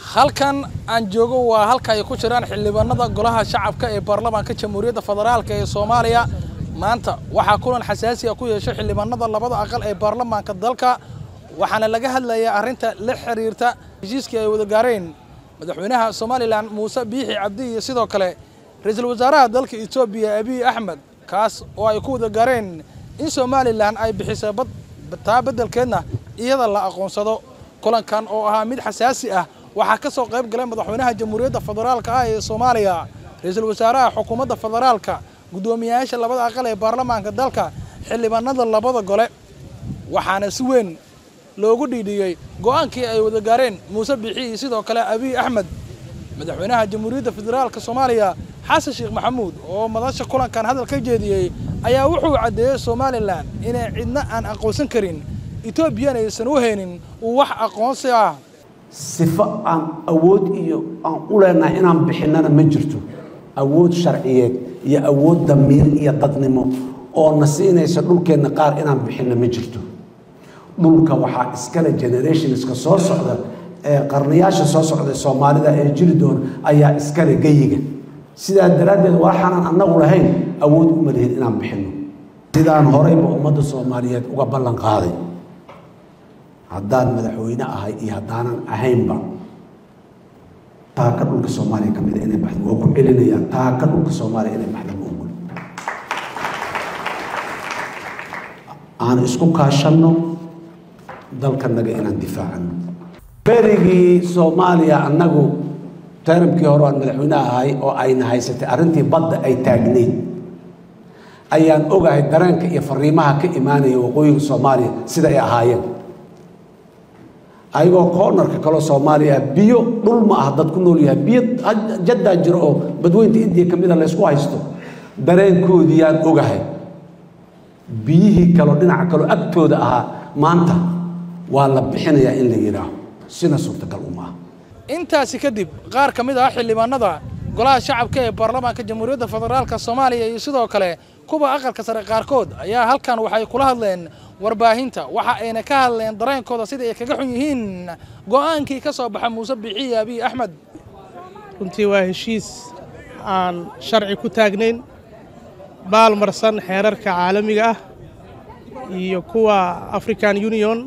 halkan aan joogo waa halka ay ku jiraan xildhibaanada golaha shacabka ee baarlamaanka jamhuuriyadda federaalk ee soomaaliya maanta waxaa kulan xasaasi a ku yeeshay xildhibaanada labada aqal ee baarlamaanka dalka waxaana laga hadlayaa arrinta la xiriirta heshiiskii ay wada gaareen madaxweynaha somalilan muuse biixi cabdi iyo sidoo kale ra-iisul wasaaraha dalka etoobiya abiy axmed kaas oo ay ku wada gaareen in somalilan ay bixisay taa beddelkeedna iyada la aqoonsado kulankan oo ahaa mid xasaasi ah waxaa ka soo qayb galay madaxweynaha jamhuuriyadda federaalka ah ee soomaaliya ra-iisul wasaaraha xukuumadda federaalka guddoomiyayaasha labada aqal ee baarlamaanka dalka xildhibaanada labada gole waxaana si weyn loogu dhiidhiyey go'aankii ay wada gaareen muuse biixi iyo sidoo kale abiy axmed madaxweynaha jamhuuriyadda federaalka soomaaliya xasan sheekh maxamuud oo madasha kulankan hadal ka jeediyey ayaa wuxuu caddeeyey somalilan inay cidna aan aqoonsan karin etoobiyana aysan u haynin uu wax aqoonsi ah sifo aan awood iyo aan u leenahay inaan bixinnana ma jirto awood sharciyeed iyo awood damiir iyo dadnimo oo na siinaysa dhulkeenna qaar inaan bixinna ma jirto dhulka waxaa iskale generationska soo socda ee qarnayaasha soo socda soomaalida ee jiri doona ayaa iskale geyiga sidaa daraaddeed waxaanan annagu lahayn awood uma lihin inaan bixinno sidaan horeyba ummadda soomaaliyeed uga ballan qaaday haddaan madaxweyne ahay iyo haddaanan ahaynba taaka dhulka soomaaliya ka mida inay baxdo waa ku celinayaa taaka dhulka soomaaliya inay baxdo ma ogol aan isku kaashanno dalkanaga inaan difaacano berigii soomaaliya annagu taramkii hore aan madaxweyne ahay oo ayna haysatay arrintii badda ay taagneyd ayaan ogahay dareenka iyo fariimaha ka imaanaya waqooyiga soomaaliya sida ay ahaayeen ayagoo koonarka kaloo soomaaliya biyo dhul ma ah dad ku nool yahay biyo jaddaa jiro oo badweynta indiya ka mida laysku haysto dareenkoodiiyaan ogahay biyihii kaloo dhinaca kaloo agtooda ahaa maanta waa la bixinayaa in la yidhaaho sina suurtagal uma ah intaasi kadib qaar ka mid ah xildhibaanada golaha shacabka ee baarlamaanka jamhuuriyadda federaalka soomaaliya iyo sidoo kale kuwa aqalka sare qaarkood ayaa halkan waxay kula hadleen warbaahinta waxa ayna ka hadleen dareenkooda sida ay kaga xun yihiin go'aankii ka soo baxa muuse biixi abiy axmed runtii waa heshiis aan sharci ku taagnayn baalmarsan xeerarka caalamiga ah iyo kuwa african union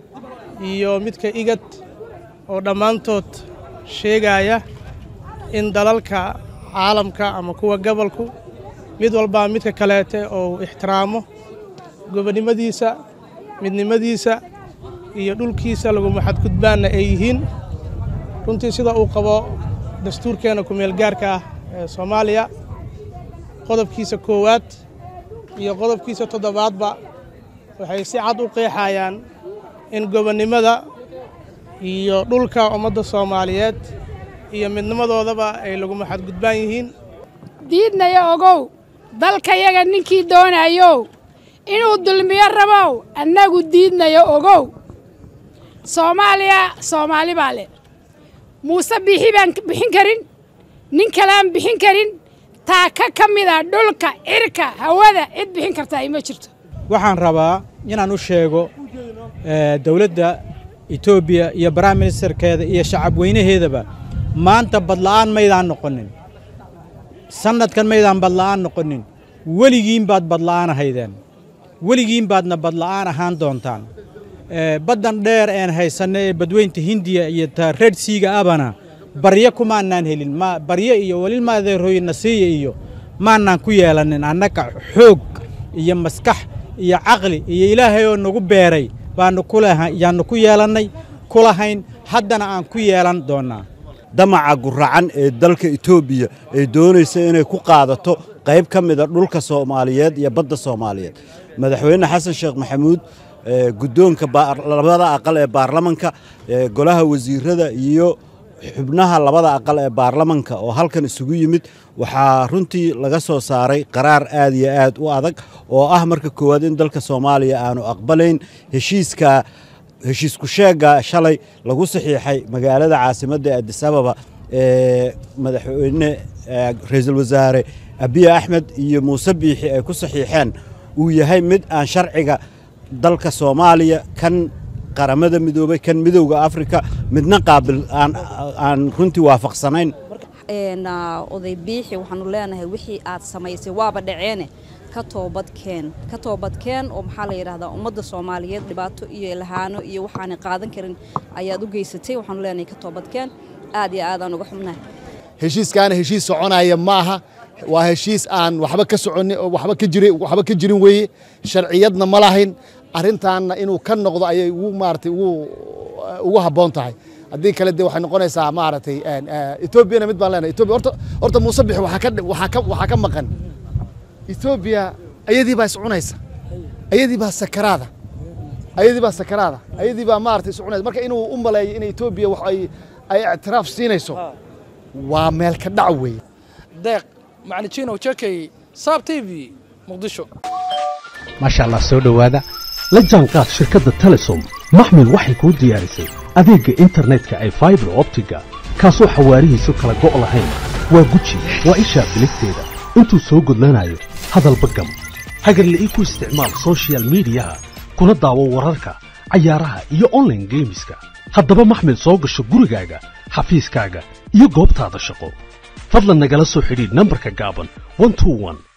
iyo midka igad oo dhammaantood sheegaya in dalalka caalamka ama kuwa gobolku mid walbaa midka kaleete oo ixtiraamo gobonnimadiisa midnimadiisa iyo dhulkiisa laguma xadgudbaanna ay yihiin runtii sida uu qabo dastuurkeenna ku-meel gaarka ah ee soomaaliya qodobkiisa koowaad iyo qodobkiisa toddobaadba waxay si cad u qeexayaan in gobonnimada iyo dhulka ummadda soomaaliyeed iyo midnimadoodaba ay laguma xadgudbaan yihiin diidnaya ogow dalkayaga ninkii doonayow inuu dulmiyo rabow annagu diidnayo ogow soomaaliya soomaali baa leh muuse biixi baan bixin karin nin kaleaan bixin karin taaka ka mida dhulka cirka hawada cid bixin kartaa ima jirto waxaan rabaa inaan u sheego dowladda etoobiya iyo prime ministerkeeda iyo shacab weynaheedaba maanta badla'aan maydaan noqonin sannadkan maydaan badla'aan noqonin weligiin baad badla'aan ahaydeen weligiin baadna badla'aan ahaan doontaan baddan dheer een haysanno ee badweynta hindiya iyo ta red siiga abana baryo kumaannaan helin ma baryo iyo welilmaadeerooye nasiiya iyo maannaan ku yeelanin annaga xoog iyo maskax iyo caqli iyo ilaahay oo nagu beeray baanu yaannu ku yeelannay kulahayn haddana aan ku yeelan doonnaa damaca guracan ee dalka etoobiya ay doonaysa inay ku qaadato qayb ka mida dhulka soomaaliyeed iyo badda soomaaliyeed madaxweyne xasan sheekh maxamuud guddoonka labada aqal ee baarlamanka golaha wasiirada iyo xubnaha labada aqal ee baarlamanka oo halkan isugu yimid waxaa runtii laga soo saaray qaraar aad iyo aad u adag oo ah marka koowaad in dalka soomaaliya aanu aqbalayn heshiiska heshiisku sheegga shalay lagu saxiixay magaalada caasimadda ee adisababa ee madaxweyne ra-iisul wasaare abiy axmed iyo muuse biixi ay ku saxiixeen uu yahay mid aan sharciga dalka soomaaliya kan qaramada midoobay kan midowda afrika midna qaabil aan aan runtii waafaqsanayn een oday biixi waxaanu leenahay wixii aad samaysay waaba dhaceene ka toobadkeen ka toobadkeen oo maxaa la yidhahdaa ummadda soomaaliyeed dhibaato iyo lahaano iyo waxaanay qaadan karin ayaad u geysatay waxaanu leenahay ka toobadkeen aad iyo aad aan uga xubnahay heshiiskaana heshiis soconaya maaha waa heshiis aan waxba ka soconin oo waxba ka jirin waxba ka jirin weeye sharciyadna ma lahayn arrintaanna inuu ka noqdo ayay ugu maaragtay ugu ugu habboon tahay haddii kale dee waxay noqonaysaa maaragtay etoobiyana mid baan leenahay etoobiya horta horta muuse bixi waxaa ka waxaa ka waxaa ka maqan etoobiya ayadii baa iscunaysa ayadii baa sakaraada ayadii baa sakaraada ayadii baa maaragtay iscunaysa marka inuu u maleeyo in etoobiya wax ay ay ictiraaf siinayso waa meel ka dhac weeye deeq macnijino jakay saab t v muqdisho maasha allah soo dhowaada la jaanqaad shirkadda telesom maxmil waxay kuu diyaarisay adeegga internetka ay faibar optiga kaasoo xawaarihiisu kala go' lahayn waa guji waa ishaa biligteeda intuu soo gudlanayo hadalba gam hagarle ii ku isticmaal sochial midiyaha kuna daawo wararka cayaaraha iyo onlaine geemiska haddaba maxmil soo gasho gurigaaga xafiiskaaga iyo goobtaada shaqo fadlan nagala soo xidhiidh nambarka gaaban